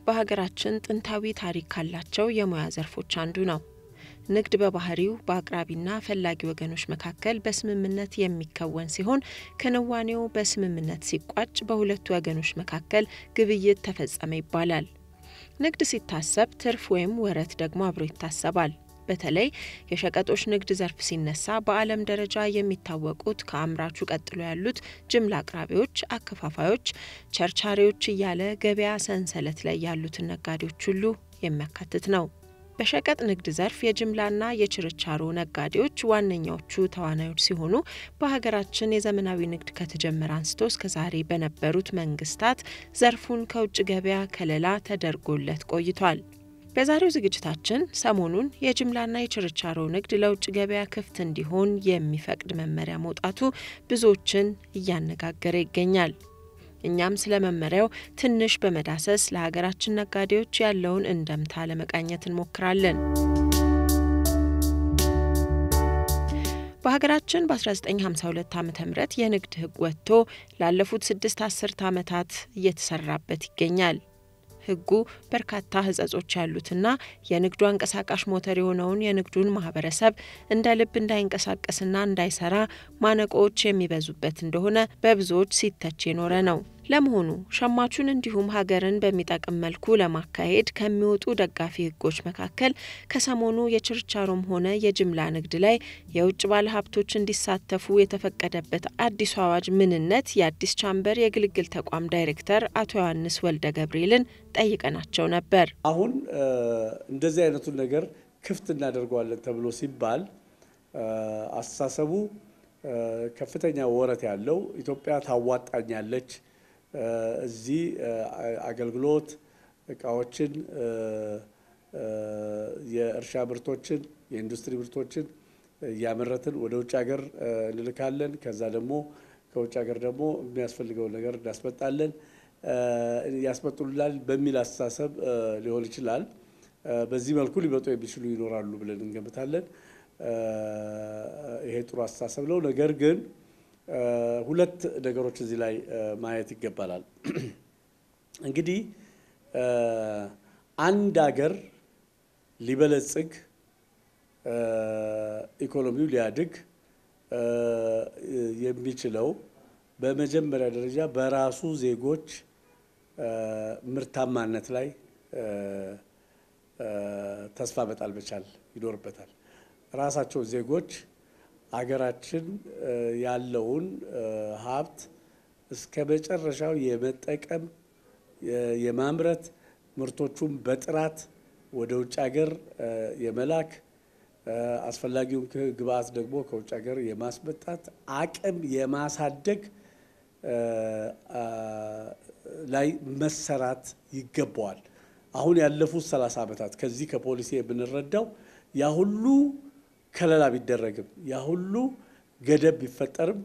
በሀገራችን ጥንታዊ ታሪክ ካላቸው የሙያ ዘርፎች አንዱ ነው። ንግድ በባህሪው በአቅራቢና ፈላጊ ወገኖች መካከል በስምምነት የሚከወን ሲሆን ክንዋኔው በስምምነት ሲቋጭ በሁለቱ ወገኖች መካከል ግብይት ተፈጸመ ይባላል። ንግድ ሲታሰብ ትርፍ ወይም ወረት ደግሞ አብሮ ይታሰባል። በተለይ የሸቀጦች ንግድ ዘርፍ ሲነሳ በዓለም ደረጃ የሚታወቁት ከአምራቹ ቀጥሎ ያሉት ጅምላ አቅራቢዎች፣ አከፋፋዮች፣ ቸርቻሪዎች እያለ ገበያ ሰንሰለት ላይ ያሉትን ነጋዴዎች ሁሉ የሚያካትት ነው። በሸቀጥ ንግድ ዘርፍ የጅምላና የችርቻሮ ነጋዴዎች ዋነኛዎቹ ተዋናዮች ሲሆኑ በሀገራችን የዘመናዊ ንግድ ከተጀመረ አንስቶ እስከ ዛሬ በነበሩት መንግስታት ዘርፉን ከውጭ ገበያ ከለላ ተደርጎለት ቆይቷል። በዛሬው ዝግጅታችን ሰሞኑን የጅምላና የችርቻሮ ንግድ ለውጭ ገበያ ክፍት እንዲሆን የሚፈቅድ መመሪያ መውጣቱ ብዙዎችን እያነጋገረ ይገኛል። እኛም ስለ መመሪያው ትንሽ በመዳሰስ ለሀገራችን ነጋዴዎች ያለውን እንደምታ ለመቃኘት እንሞክራለን። በሀገራችን በ1952 ዓ ም የንግድ ሕግ ወጥቶ ላለፉት ስድስት አስርት ዓመታት እየተሰራበት ይገኛል። ሕጉ በርካታ ሕጸጾች ያሉትና የንግዱ አንቀሳቃሽ ሞተር የሆነውን የንግዱን ማህበረሰብ እንደ ልብ እንዳይንቀሳቀስና እንዳይሰራ ማነቆዎች የሚበዙበት እንደሆነ በብዙዎች ሲተች የኖረ ነው። ለመሆኑ ሸማቹን እንዲሁም ሀገርን በሚጠቅም መልኩ ለማካሄድ ከሚወጡ ደጋፊ ሕጎች መካከል ከሰሞኑ የችርቻሮም ሆነ የጅምላ ንግድ ላይ የውጭ ባለሀብቶች እንዲሳተፉ የተፈቀደበት አዲሱ አዋጅ ምንነት የአዲስ ቻምበር የግልግል ተቋም ዳይሬክተር አቶ ዮሐንስ ወልደ ገብርኤልን ጠይቀናቸው ነበር። አሁን እንደዚህ አይነቱን ነገር ክፍት እናደርገዋለን ተብሎ ሲባል አስተሳሰቡ ከፍተኛ ወረት ያለው ኢትዮጵያ ታዋጣኛለች እዚህ አገልግሎት እቃዎችን፣ የእርሻ ምርቶችን፣ የኢንዱስትሪ ምርቶችን እያመረትን ወደ ውጭ ሀገር እንልካለን። ከዛ ደግሞ ከውጭ ሀገር ደግሞ የሚያስፈልገውን ነገር እናስመጣለን፣ ያስመጡልናል በሚል አስተሳሰብ ሊሆን ይችላል። በዚህ መልኩ ሊመጡ የሚችሉ ይኖራሉ ብለን እንገምታለን። ይሄ ጥሩ አስተሳሰብ ነው። ነገር ግን ሁለት ነገሮች እዚህ ላይ ማየት ይገባናል። እንግዲህ አንድ ሀገር ሊበለጽግ ኢኮኖሚው ሊያድግ የሚችለው በመጀመሪያ ደረጃ በራሱ ዜጎች ምርታማነት ላይ ተስፋ መጣል መቻል ይኖርበታል። ራሳቸው ዜጎች አገራችን ያለውን ሀብት እስከ መጨረሻው የመጠቀም የማምረት ምርቶቹን በጥራት ወደ ውጭ ሀገር የመላክ አስፈላጊውን ግብአት ደግሞ ከውጭ ሀገር የማስመጣት አቅም የማሳደግ ላይ መሰራት ይገባዋል። አሁን ያለፉት ሰላሳ ዓመታት ከዚህ ከፖሊሲ የምንረዳው ያ ሁሉ ከለላ ቢደረግም ያ ሁሉ ገደብ ቢፈጠርም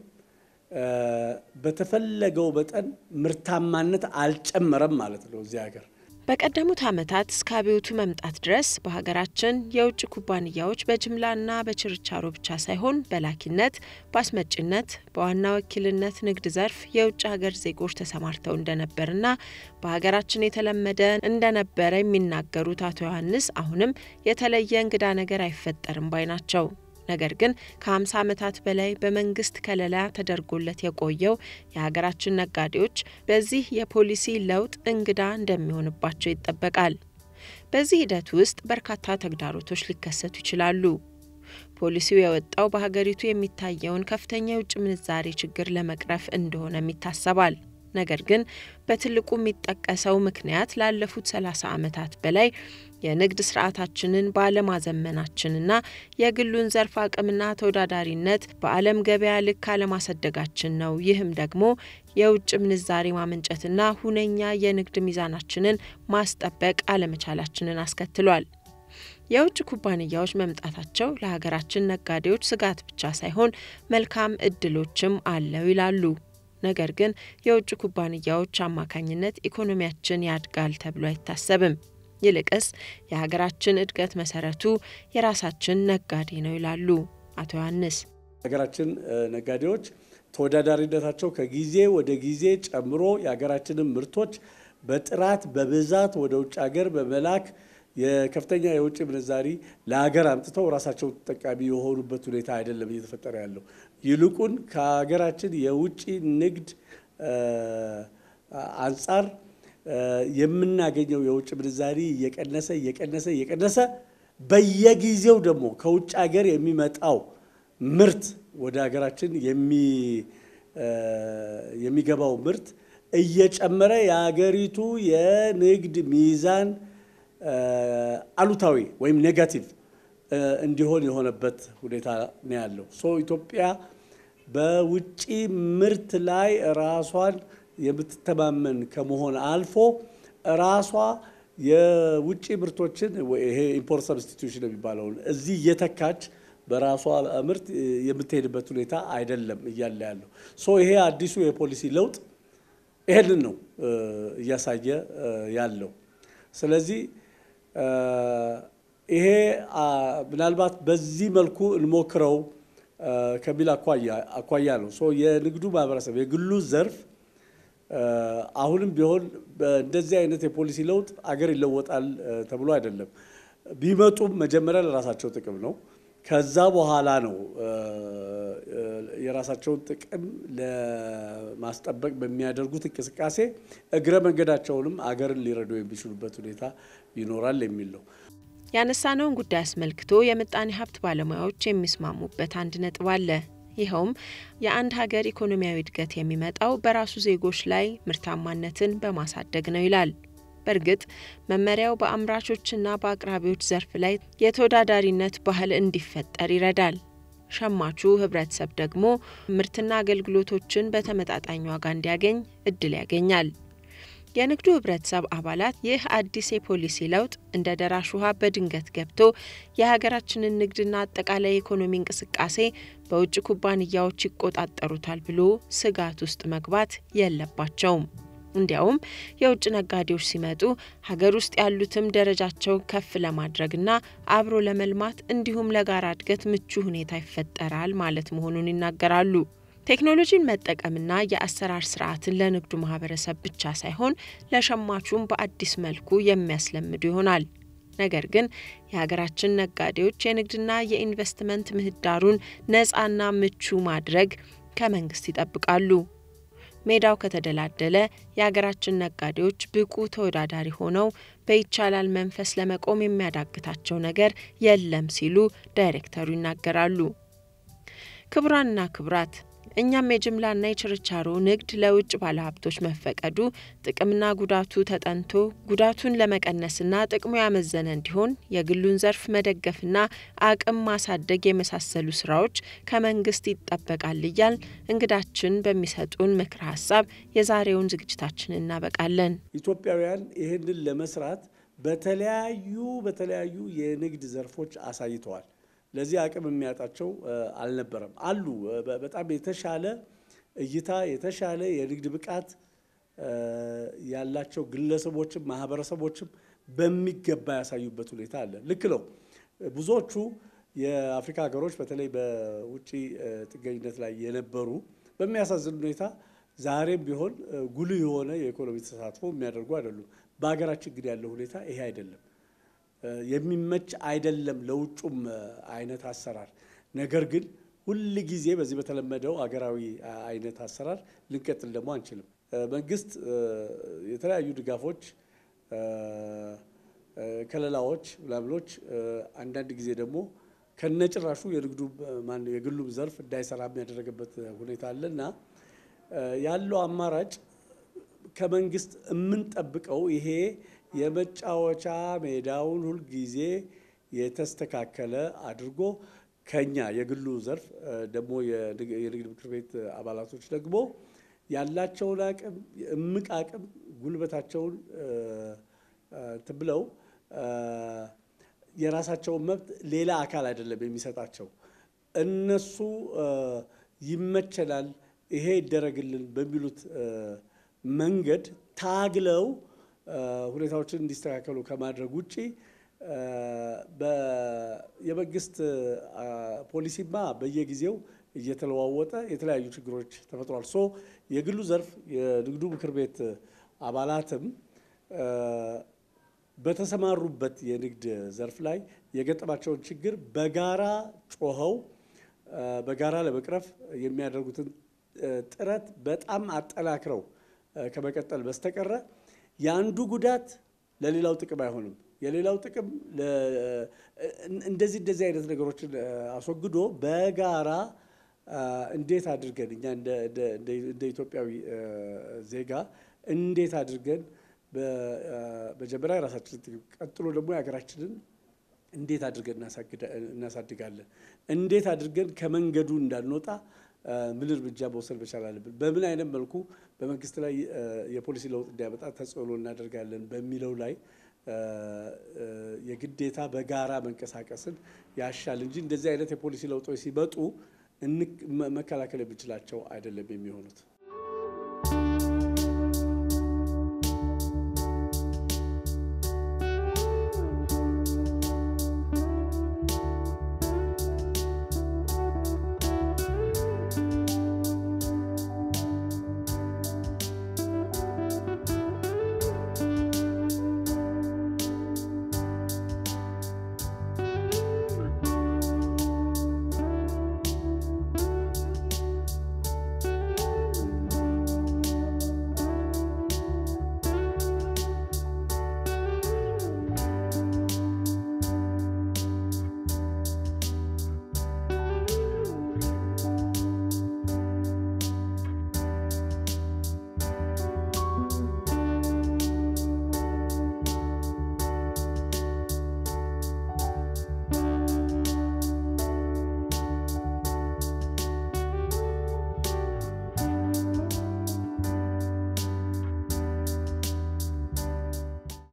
በተፈለገው መጠን ምርታማነት አልጨመረም ማለት ነው እዚህ ሀገር። በቀደሙት ዓመታት እስከ አብዮቱ መምጣት ድረስ በሀገራችን የውጭ ኩባንያዎች በጅምላና በችርቻሮ ብቻ ሳይሆን በላኪነት፣ በአስመጭነት፣ በዋና ወኪልነት ንግድ ዘርፍ የውጭ ሀገር ዜጎች ተሰማርተው እንደነበርና በሀገራችን የተለመደ እንደነበረ የሚናገሩት አቶ ዮሐንስ አሁንም የተለየ እንግዳ ነገር አይፈጠርም ባይ ናቸው። ነገር ግን ከ50 ዓመታት በላይ በመንግስት ከለላ ተደርጎለት የቆየው የሀገራችን ነጋዴዎች በዚህ የፖሊሲ ለውጥ እንግዳ እንደሚሆንባቸው ይጠበቃል። በዚህ ሂደት ውስጥ በርካታ ተግዳሮቶች ሊከሰቱ ይችላሉ። ፖሊሲው የወጣው በሀገሪቱ የሚታየውን ከፍተኛ የውጭ ምንዛሬ ችግር ለመቅረፍ እንደሆነም ይታሰባል። ነገር ግን በትልቁ የሚጠቀሰው ምክንያት ላለፉት 30 ዓመታት በላይ የንግድ ስርዓታችንን ባለማዘመናችንና የግሉን ዘርፍ አቅምና ተወዳዳሪነት በዓለም ገበያ ልክ አለማሳደጋችን ነው። ይህም ደግሞ የውጭ ምንዛሬ ማመንጨትና ሁነኛ የንግድ ሚዛናችንን ማስጠበቅ አለመቻላችንን አስከትሏል። የውጭ ኩባንያዎች መምጣታቸው ለሀገራችን ነጋዴዎች ስጋት ብቻ ሳይሆን መልካም እድሎችም አለው ይላሉ። ነገር ግን የውጭ ኩባንያዎች አማካኝነት ኢኮኖሚያችን ያድጋል ተብሎ አይታሰብም። ይልቅስ የሀገራችን እድገት መሰረቱ የራሳችን ነጋዴ ነው ይላሉ አቶ ዮሐንስ። ሀገራችን ነጋዴዎች ተወዳዳሪነታቸው ከጊዜ ወደ ጊዜ ጨምሮ የሀገራችንን ምርቶች በጥራት በብዛት ወደ ውጭ ሀገር በመላክ የከፍተኛ የውጭ ምንዛሪ ለሀገር አምጥተው ራሳቸው ተጠቃሚ የሆኑበት ሁኔታ አይደለም እየተፈጠረ ያለው። ይልቁን ከሀገራችን የውጭ ንግድ አንጻር የምናገኘው የውጭ ምንዛሪ እየቀነሰ እየቀነሰ እየቀነሰ በየጊዜው ደግሞ ከውጭ ሀገር የሚመጣው ምርት ወደ ሀገራችን የሚገባው ምርት እየጨመረ የሀገሪቱ የንግድ ሚዛን አሉታዊ ወይም ኔጋቲቭ እንዲሆን የሆነበት ሁኔታ ነው ያለው። ሶ ኢትዮጵያ በውጭ ምርት ላይ ራሷን የምትተማመን ከመሆን አልፎ ራሷ የውጭ ምርቶችን ይሄ ኢምፖርት ሰብስቲቱሽን የሚባለውን እዚህ እየተካች በራሷ ምርት የምትሄድበት ሁኔታ አይደለም እያለ ያለው። ሶ ይሄ አዲሱ የፖሊሲ ለውጥ ይሄንን ነው እያሳየ ያለው። ስለዚህ ይሄ ምናልባት በዚህ መልኩ እንሞክረው ከሚል አኳያ ነው። ሶ የንግዱ ማህበረሰብ የግሉ ዘርፍ አሁንም ቢሆን እንደዚህ አይነት የፖሊሲ ለውጥ አገር ይለወጣል ተብሎ አይደለም። ቢመጡም መጀመሪያ ለራሳቸው ጥቅም ነው። ከዛ በኋላ ነው የራሳቸውን ጥቅም ለማስጠበቅ በሚያደርጉት እንቅስቃሴ እግረ መንገዳቸውንም አገርን ሊረዱ የሚችሉበት ሁኔታ ይኖራል የሚል ነው። ያነሳነውን ጉዳይ አስመልክቶ የምጣኔ ሀብት ባለሙያዎች የሚስማሙበት አንድ ነጥብ አለ። ይኸውም የአንድ ሀገር ኢኮኖሚያዊ እድገት የሚመጣው በራሱ ዜጎች ላይ ምርታማነትን በማሳደግ ነው ይላል። በእርግጥ መመሪያው በአምራቾችና በአቅራቢዎች ዘርፍ ላይ የተወዳዳሪነት ባህል እንዲፈጠር ይረዳል። ሸማቹ ህብረተሰብ ደግሞ ምርትና አገልግሎቶችን በተመጣጣኝ ዋጋ እንዲያገኝ እድል ያገኛል። የንግዱ ህብረተሰብ አባላት ይህ አዲስ የፖሊሲ ለውጥ እንደ ደራሽ ውሃ በድንገት ገብቶ የሀገራችንን ንግድና አጠቃላይ የኢኮኖሚ እንቅስቃሴ በውጭ ኩባንያዎች ይቆጣጠሩታል ብሎ ስጋት ውስጥ መግባት የለባቸውም። እንዲያውም የውጭ ነጋዴዎች ሲመጡ ሀገር ውስጥ ያሉትም ደረጃቸው ከፍ ለማድረግና አብሮ ለመልማት እንዲሁም ለጋራ እድገት ምቹ ሁኔታ ይፈጠራል ማለት መሆኑን ይናገራሉ። ቴክኖሎጂን መጠቀምና የአሰራር ስርዓትን ለንግዱ ማህበረሰብ ብቻ ሳይሆን ለሸማቹም በአዲስ መልኩ የሚያስለምዱ ይሆናል። ነገር ግን የሀገራችን ነጋዴዎች የንግድና የኢንቨስትመንት ምህዳሩን ነፃና ምቹ ማድረግ ከመንግስት ይጠብቃሉ። ሜዳው ከተደላደለ የሀገራችን ነጋዴዎች ብቁ ተወዳዳሪ ሆነው በይቻላል መንፈስ ለመቆም የሚያዳግታቸው ነገር የለም ሲሉ ዳይሬክተሩ ይናገራሉ። ክቡራንና ክቡራት እኛም የጅምላና የችርቻሮ ንግድ ለውጭ ባለሀብቶች መፈቀዱ ጥቅምና ጉዳቱ ተጠንቶ ጉዳቱን ለመቀነስና ጥቅሙ ያመዘነ እንዲሆን የግሉን ዘርፍ መደገፍና አቅም ማሳደግ የመሳሰሉ ስራዎች ከመንግስት ይጠበቃል እያል እንግዳችን በሚሰጡን ምክረ ሀሳብ የዛሬውን ዝግጅታችን እናበቃለን። ኢትዮጵያውያን ይህንን ለመስራት በተለያዩ በተለያዩ የንግድ ዘርፎች አሳይተዋል። ለዚህ አቅም የሚያጣቸው አልነበረም። አሉ በጣም የተሻለ እይታ የተሻለ የንግድ ብቃት ያላቸው ግለሰቦችም ማህበረሰቦችም በሚገባ ያሳዩበት ሁኔታ አለ። ልክ ነው። ብዙዎቹ የአፍሪካ ሀገሮች በተለይ በውጭ ጥገኝነት ላይ የነበሩ በሚያሳዝን ሁኔታ ዛሬም ቢሆን ጉልህ የሆነ የኢኮኖሚ ተሳትፎ የሚያደርጉ አይደሉም። በሀገራችን ግን ያለው ሁኔታ ይሄ አይደለም። የሚመች አይደለም ለውጩም አይነት አሰራር። ነገር ግን ሁል ጊዜ በዚህ በተለመደው አገራዊ አይነት አሰራር ልንቀጥል ደግሞ አንችልም። መንግስት የተለያዩ ድጋፎች፣ ከለላዎች፣ ምናምኖች አንዳንድ ጊዜ ደግሞ ከነጭራሹ የንግዱ የግሉም ዘርፍ እንዳይሰራ የሚያደረገበት ሁኔታ አለ እና ያለው አማራጭ ከመንግስት የምንጠብቀው ይሄ የመጫወቻ ሜዳውን ሁልጊዜ የተስተካከለ አድርጎ ከኛ የግሉ ዘርፍ ደግሞ የንግድ ምክር ቤት አባላቶች ደግሞ ያላቸውን አቅም እምቅ አቅም ጉልበታቸውን እንትን ብለው የራሳቸውን መብት ሌላ አካል አይደለም የሚሰጣቸው። እነሱ ይመቸናል፣ ይሄ ይደረግልን በሚሉት መንገድ ታግለው ሁኔታዎችን እንዲስተካከሉ ከማድረግ ውጭ የመንግስት ፖሊሲማ በየጊዜው እየተለዋወጠ የተለያዩ ችግሮች ተፈጥሯል። ሶ የግሉ ዘርፍ የንግዱ ምክር ቤት አባላትም በተሰማሩበት የንግድ ዘርፍ ላይ የገጠማቸውን ችግር በጋራ ጮኸው በጋራ ለመቅረፍ የሚያደርጉትን ጥረት በጣም አጠናክረው ከመቀጠል በስተቀረ የአንዱ ጉዳት ለሌላው ጥቅም አይሆንም። የሌላው ጥቅም እንደዚህ እንደዚህ አይነት ነገሮችን አስወግዶ በጋራ እንዴት አድርገን እኛ እንደ ኢትዮጵያዊ ዜጋ እንዴት አድርገን በመጀመሪያ የራሳችንን ጥቅም ቀጥሎ ደግሞ የሀገራችንን እንዴት አድርገን እናሳድጋለን፣ እንዴት አድርገን ከመንገዱ እንዳንወጣ ምን እርምጃ መውሰድ መቻል አለብን፣ በምን አይነት መልኩ በመንግስት ላይ የፖሊሲ ለውጥ እንዲያመጣ ተጽዕኖ እናደርጋለን በሚለው ላይ የግዴታ በጋራ መንቀሳቀስን ያሻል እንጂ እንደዚህ አይነት የፖሊሲ ለውጦች ሲመጡ መከላከል የምንችላቸው አይደለም የሚሆኑት።